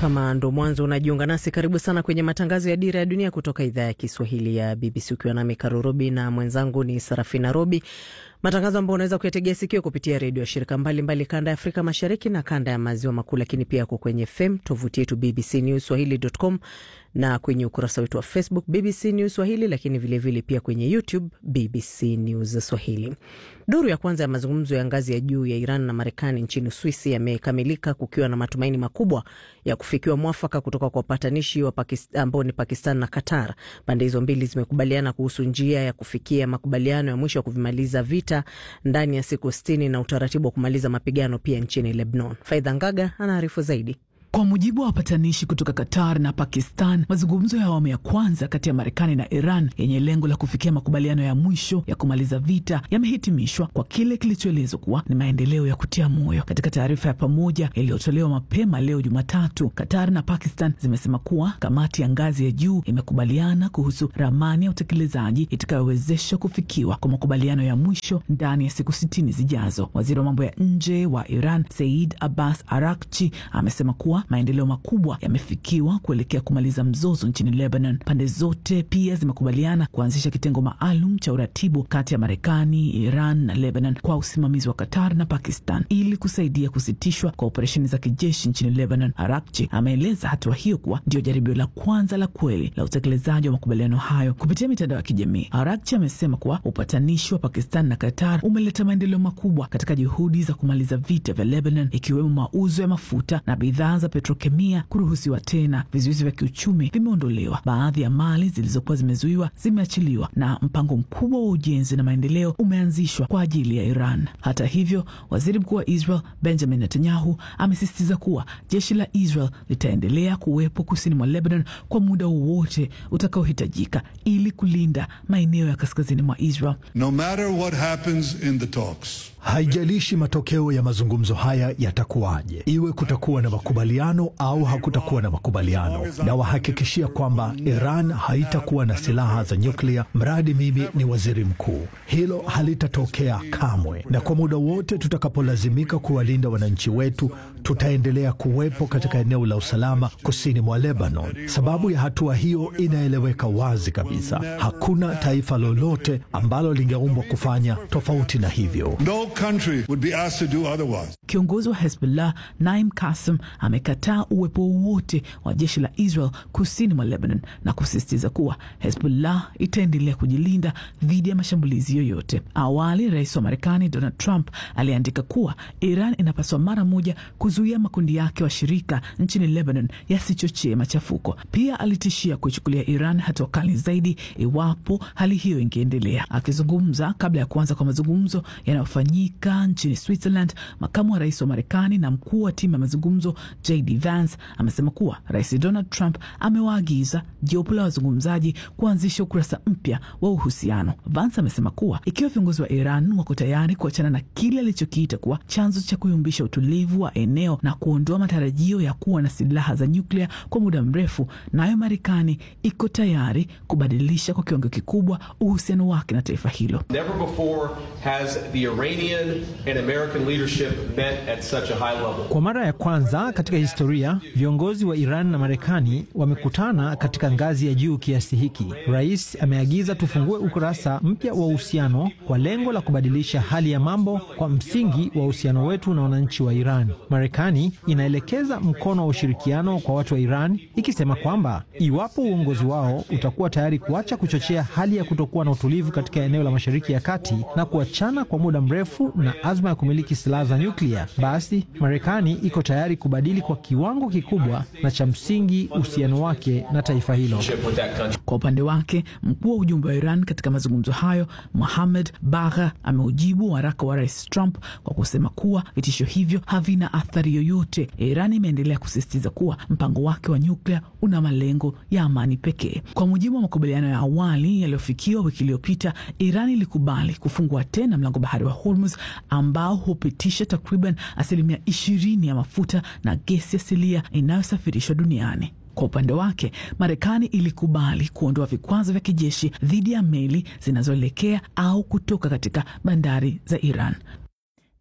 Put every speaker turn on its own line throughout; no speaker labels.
Kama ndo mwanzo unajiunga nasi, karibu sana kwenye matangazo ya Dira ya Dunia kutoka idhaa ya Kiswahili ya BBC, ukiwa nami Karo Robi na mwenzangu ni Sarafina Robi, matangazo ambayo unaweza kuyategea sikio kupitia redio ya shirika mbalimbali kanda ya Afrika Mashariki na kanda ya Maziwa Makuu, lakini pia yako kwenye FM, tovuti yetu BBC News Swahili.com na kwenye ukurasa wetu wa Facebook BBC News Swahili, lakini vilevile vile pia kwenye YouTube BBC News Swahili. Duru ya kwanza ya mazungumzo ya ngazi ya juu ya Iran na Marekani nchini Uswisi yamekamilika kukiwa na matumaini makubwa ya kufikiwa mwafaka kutoka kwa wapatanishi ambao ni Pakistan na Qatar. Pande hizo mbili zimekubaliana kuhusu njia ya kufikia makubaliano ya mwisho ya kuvimaliza vita ndani ya siku sitini na utaratibu wa kumaliza mapigano pia nchini Lebanon. Faidha Ngaga anaarifu zaidi.
Kwa mujibu wa wapatanishi kutoka Qatar na Pakistan, mazungumzo ya awamu ya kwanza kati ya Marekani na Iran yenye lengo la kufikia makubaliano ya mwisho ya kumaliza vita yamehitimishwa kwa kile kilichoelezwa kuwa ni maendeleo ya kutia moyo. Katika taarifa ya pamoja iliyotolewa mapema leo Jumatatu, Qatar na Pakistan zimesema kuwa kamati ya ngazi ya juu imekubaliana kuhusu ramani ya utekelezaji itakayowezesha kufikiwa kwa makubaliano ya mwisho ndani ya siku sitini zijazo. Waziri wa mambo ya nje wa Iran Said Abbas Arakchi amesema kuwa maendeleo makubwa yamefikiwa kuelekea kumaliza mzozo nchini Lebanon. Pande zote pia zimekubaliana kuanzisha kitengo maalum cha uratibu kati ya Marekani, Iran na Lebanon kwa usimamizi wa Qatar na Pakistan ili kusaidia kusitishwa kwa operesheni za kijeshi nchini Lebanon. Arakchi ameeleza hatua hiyo kuwa ndio jaribio la kwanza la kweli la utekelezaji wa makubaliano hayo kupitia mitandao ya kijamii. Arakchi amesema kuwa upatanishi wa Pakistan na Qatar umeleta maendeleo makubwa katika juhudi za kumaliza vita vya Lebanon, ikiwemo mauzo ya mafuta na bidhaa za petrokemia kuruhusiwa tena. Vizuizi vya kiuchumi vimeondolewa, baadhi ya mali zilizokuwa zimezuiwa zimeachiliwa, na mpango mkubwa wa ujenzi na maendeleo umeanzishwa kwa ajili ya Iran. Hata hivyo, waziri mkuu wa Israel Benjamin Netanyahu amesisitiza kuwa jeshi la Israel litaendelea kuwepo kusini mwa Lebanon kwa muda wowote utakaohitajika ili kulinda maeneo ya kaskazini mwa Israel.
No matter what happens in the talks.
Haijalishi matokeo ya mazungumzo haya yatakuwaje, iwe kutakuwa na makubaliano au hakutakuwa na makubaliano, na wahakikishia kwamba Iran haitakuwa na silaha za nyuklia mradi mimi ni waziri mkuu. Hilo halitatokea kamwe, na kwa muda wote tutakapolazimika kuwalinda wananchi wetu, tutaendelea kuwepo katika eneo la usalama kusini mwa Lebanon. Sababu ya hatua hiyo inaeleweka wazi kabisa. Hakuna taifa lolote ambalo lingeumbwa kufanya tofauti na hivyo.
No country would be asked to do otherwise.
Kiongozi wa Hezbollah Naim Kassem amekataa uwepo wowote wa jeshi la Israel kusini mwa Lebanon na kusisitiza kuwa Hezbollah itaendelea kujilinda dhidi ya mashambulizi yoyote. Awali, rais wa Marekani Donald Trump aliandika kuwa Iran inapaswa mara moja kuzuia makundi yake washirika nchini Lebanon yasichochee machafuko. Pia alitishia kuichukulia Iran hatua kali zaidi iwapo hali hiyo ingeendelea. Akizungumza kabla ya kuanza kwa mazungumzo yanayofanyika nchini Switzerland, makamu wa rais wa Marekani na mkuu wa timu ya mazungumzo JD Vance amesema kuwa rais Donald Trump amewaagiza jopo la wazungumzaji kuanzisha ukurasa mpya wa uhusiano. Vance amesema kuwa ikiwa viongozi wa Iran wako tayari kuachana na kile alichokiita kuwa chanzo cha kuyumbisha utulivu wa eneo na kuondoa matarajio ya kuwa na silaha za nyuklia kwa muda mrefu, nayo Marekani iko tayari kubadilisha kwa kiwango kikubwa uhusiano wake na taifa hilo.
Never before has the Iranian and American leadership met at such a high level.
Kwa mara ya kwanza katika historia viongozi wa Iran na Marekani wamekutana katika ngazi ya juu kiasi hiki. Rais ameagiza tufungue ukurasa mpya wa uhusiano kwa lengo la kubadilisha hali ya mambo kwa msingi wa uhusiano wetu na wananchi wa Iran. Marekani inaelekeza mkono wa ushirikiano kwa watu wa Iran ikisema kwamba iwapo uongozi wao utakuwa tayari kuacha kuchochea hali ya kutokuwa na utulivu katika eneo la Mashariki ya Kati na kuachana kwa muda mrefu na azma ya kumiliki silaha za nyuklia, basi Marekani iko tayari kubadili kwa kiwango kikubwa na cha msingi uhusiano wake na taifa hilo.
Kwa upande wake, mkuu wa ujumbe wa Iran katika mazungumzo hayo Mohamed Bagha ameujibu waraka wa rais Trump kwa kusema kuwa vitisho hivyo havina athari yoyote. Iran imeendelea kusisitiza kuwa mpango wake wa nyuklia una malengo ya amani pekee. Kwa mujibu wa makubaliano ya awali yaliyofikiwa wiki iliyopita, Iran ilikubali kufungua tena mlango bahari wa Hormuz ambao hupitisha takriban asilimia ishirini ya mafuta na gesi asilia inayosafirishwa duniani. Kwa upande wake Marekani ilikubali kuondoa vikwazo vya kijeshi dhidi ya meli zinazoelekea au kutoka katika bandari za Iran.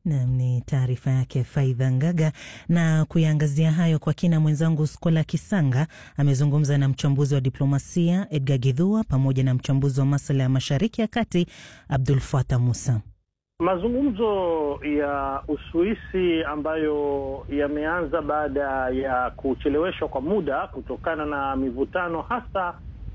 Nam ni taarifa yake Faidha Ngaga. Na kuyaangazia hayo kwa kina, mwenzangu Skola Kisanga amezungumza na mchambuzi wa diplomasia Edgar Githua pamoja na mchambuzi wa masuala ya Mashariki ya Kati Abdul Fatah Musa.
Mazungumzo ya Uswisi ambayo yameanza baada ya kucheleweshwa kwa muda kutokana na mivutano hasa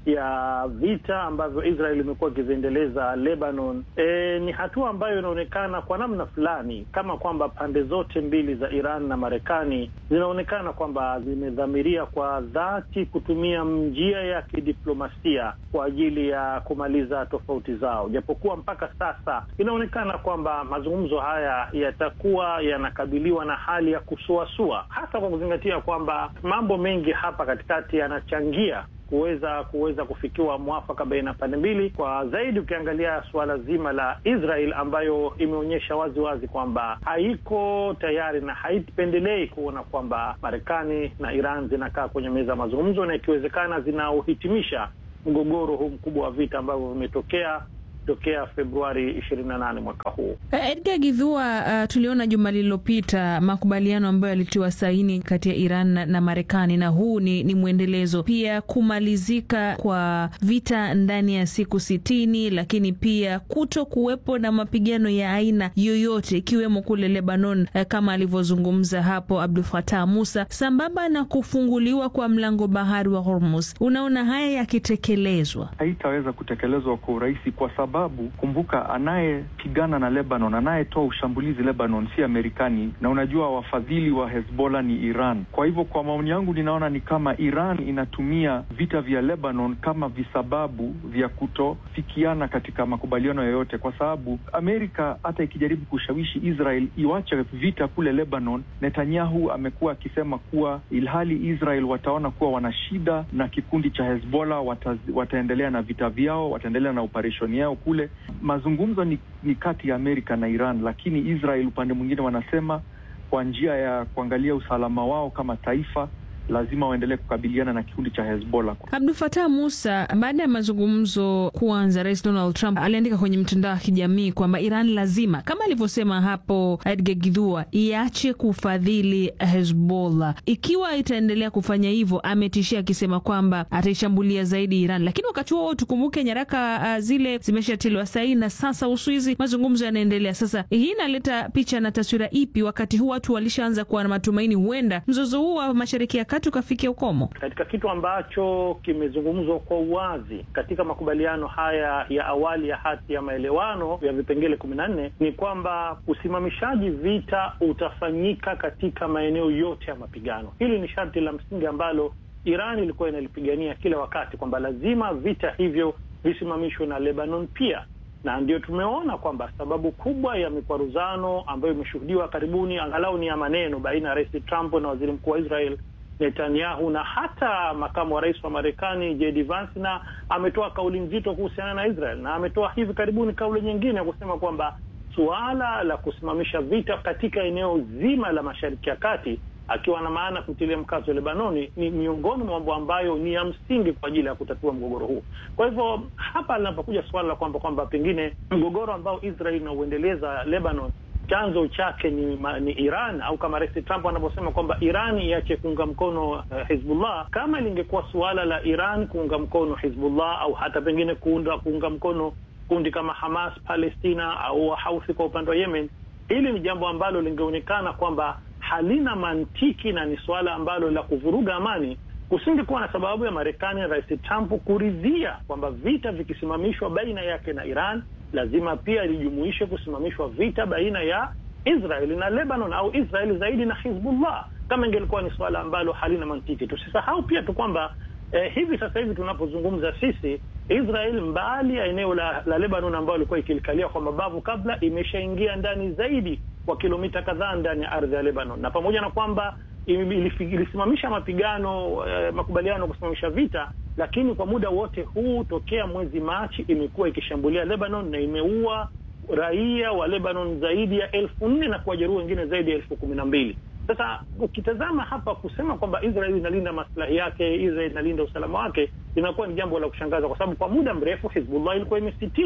ya vita ambavyo Israel imekuwa ikiziendeleza Lebanon. E, ni hatua ambayo inaonekana kwa namna fulani kama kwamba pande zote mbili za Iran na Marekani zinaonekana kwamba zimedhamiria kwa dhati kutumia njia ya kidiplomasia kwa ajili ya kumaliza tofauti zao, japokuwa mpaka sasa inaonekana kwamba mazungumzo haya yatakuwa yanakabiliwa na hali ya kusuasua, hasa kwa kuzingatia kwamba mambo mengi hapa katikati yanachangia kuweza kuweza kufikiwa mwafaka baina ya pande mbili, kwa zaidi ukiangalia suala zima la Israel ambayo imeonyesha wazi wazi kwamba haiko tayari na haipendelei kuona kwamba Marekani na Iran zinakaa kwenye meza ya mazungumzo na ikiwezekana zinaohitimisha mgogoro huu mkubwa wa vita ambavyo vimetokea tokea Februari 28 mwaka huu.
Edgar Githua, uh, tuliona juma lililopita makubaliano ambayo yalitiwa saini kati ya Iran na, na Marekani na huu ni, ni mwendelezo pia kumalizika kwa vita ndani ya siku sitini, lakini pia kuto kuwepo na mapigano ya aina yoyote ikiwemo kule Lebanon, uh, kama alivyozungumza hapo Abdul Fatah Musa, sambamba na kufunguliwa kwa mlango bahari wa Hormuz. Unaona haya yakitekelezwa,
haitaweza kutekelezwa kwa urahisi kwa sababu kumbuka, anayepigana na Lebanon, anayetoa ushambulizi Lebanon si Amerikani, na unajua wafadhili wa Hezbollah ni Iran. Kwa hivyo, kwa maoni yangu, ninaona ni kama Iran inatumia vita vya Lebanon kama visababu vya kutofikiana katika makubaliano yoyote, kwa sababu Amerika hata ikijaribu kushawishi Israel iwache vita kule Lebanon, Netanyahu amekuwa akisema kuwa ilhali Israel wataona kuwa wana shida na kikundi cha Hezbollah, wata, wataendelea na vita vyao, wataendelea na operesheni yao kule. Mazungumzo ni, ni kati ya Amerika na Iran, lakini Israel upande mwingine wanasema kwa njia ya kuangalia usalama wao kama taifa lazima waendelee kukabiliana na kikundi cha Hezbollah.
Abdul Fatah Musa, baada ya mazungumzo kuanza, Rais Donald Trump aliandika kwenye mtandao wa kijamii kwamba Iran lazima, kama alivyosema hapo Edgar Githua, iache kufadhili Hezbollah. Ikiwa itaendelea kufanya hivyo, ametishia akisema kwamba ataishambulia zaidi Iran. Lakini wakati huo tukumbuke nyaraka uh, zile zimeshatiliwa saini na sasa Uswizi, mazungumzo yanaendelea. Sasa hii inaleta picha na taswira ipi, wakati huu watu walishaanza kuwa na matumaini huenda mzozo huu wa mashariki ya tukafikia ukomo
katika kitu ambacho kimezungumzwa kwa uwazi katika makubaliano haya ya awali ya hati ya maelewano ya vipengele kumi na nne ni kwamba usimamishaji vita utafanyika katika maeneo yote ya mapigano. Hili ni sharti la msingi ambalo Iran ilikuwa inalipigania kila wakati kwamba lazima vita hivyo visimamishwe na Lebanon pia, na ndio tumeona kwamba sababu kubwa ya mikwaruzano ambayo imeshuhudiwa karibuni, angalau ni ya maneno, baina ya Rais Trump na waziri mkuu wa Israel Netanyahu na hata makamu wa rais wa Marekani JD Vance, na ametoa kauli nzito kuhusiana na Israel, na ametoa hivi karibuni kauli nyingine ya kusema kwamba suala la kusimamisha vita katika eneo zima la Mashariki ya Kati, akiwa na maana kutilia mkazo Lebanoni, ni miongoni mwa mambo ambayo ni ya msingi kwa ajili ya kutatua mgogoro huu. Kwa hivyo hapa linapokuja suala la kwamba kwamba pengine mgogoro ambao Israel inauendeleza Lebanon chanzo chake ni, ni Iran au kama Rais Trump anavyosema kwamba Iran iache kuunga mkono uh, Hizbullah. Kama lingekuwa suala la Iran kuunga mkono Hizbullah au hata pengine kuunda, kuunga mkono kundi kama Hamas Palestina au Wahauthi kwa upande wa Yemen, hili ni jambo ambalo lingeonekana kwamba halina mantiki na ni suala ambalo la kuvuruga amani. Kusingekuwa na sababu ya Marekani na Rais Trump kuridhia kwamba vita vikisimamishwa baina yake na Iran lazima pia lijumuishe kusimamishwa vita baina ya Israeli na Lebanon au Israeli zaidi na Hizbullah, kama ingelikuwa ni suala ambalo halina mantiki. Tusisahau pia tu kwamba eh, hivi sasa hivi tunapozungumza sisi, Israel mbali ya eneo la, la Lebanon ambayo ilikuwa ikilikalia kwa mabavu kabla, imeshaingia ndani zaidi kwa kilomita kadhaa ndani ya ardhi ya Lebanon, na pamoja na kwamba ilisimamisha mapigano eh, makubaliano kusimamisha vita, lakini kwa muda wote huu tokea mwezi Machi imekuwa ikishambulia Lebanon na imeua raia wa Lebanon zaidi ya elfu nne na kuwajeruhi wengine zaidi ya elfu kumi na mbili. Sasa ukitazama hapa kusema kwamba Israel inalinda maslahi yake, Israel inalinda usalama wake, linakuwa ni jambo la kushangaza, kwa sababu kwa muda mrefu Hizbullah ilikuwa imesitisha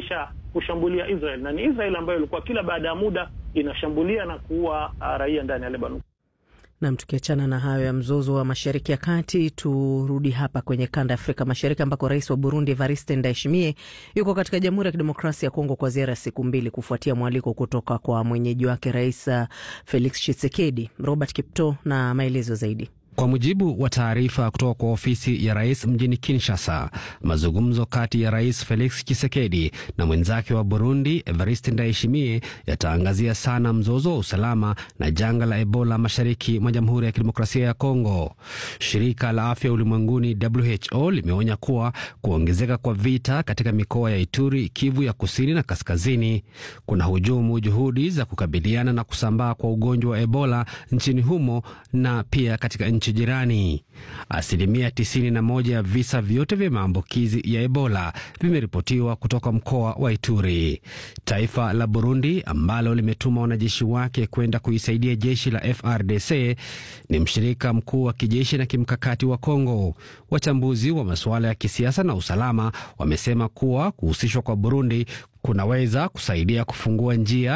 kushambulia Israel, na ni Israel ambayo ilikuwa kila baada ya muda inashambulia na kuua raia ndani ya Lebanon.
Nam, tukiachana na hayo ya mzozo wa mashariki ya kati, turudi hapa kwenye kanda ya Afrika Mashariki ambako rais wa Burundi Evariste Ndayishimiye yuko katika Jamhuri ya Kidemokrasia ya Kongo kwa ziara ya siku mbili kufuatia mwaliko kutoka kwa mwenyeji wake Rais Felix Tshisekedi. Robert Kipto na maelezo zaidi.
Kwa mujibu wa taarifa kutoka kwa ofisi ya rais mjini Kinshasa, mazungumzo kati ya rais Felix Tshisekedi na mwenzake wa Burundi Evariste Ndayishimiye yataangazia sana mzozo wa usalama na janga la Ebola mashariki mwa Jamhuri ya Kidemokrasia ya Kongo. Shirika la Afya Ulimwenguni WHO limeonya kuwa kuongezeka kwa vita katika mikoa ya Ituri, Kivu ya kusini na kaskazini kuna hujumu juhudi za kukabiliana na kusambaa kwa ugonjwa wa Ebola nchini humo na pia katika nchi jirani. Asilimia 91 ya visa vyote vya maambukizi ya Ebola vimeripotiwa kutoka mkoa wa Ituri. Taifa la Burundi ambalo limetuma wanajeshi wake kwenda kuisaidia jeshi la FRDC ni mshirika mkuu wa kijeshi na kimkakati wa Kongo. Wachambuzi wa masuala ya kisiasa na usalama wamesema kuwa kuhusishwa kwa Burundi kunaweza kusaidia kufungua njia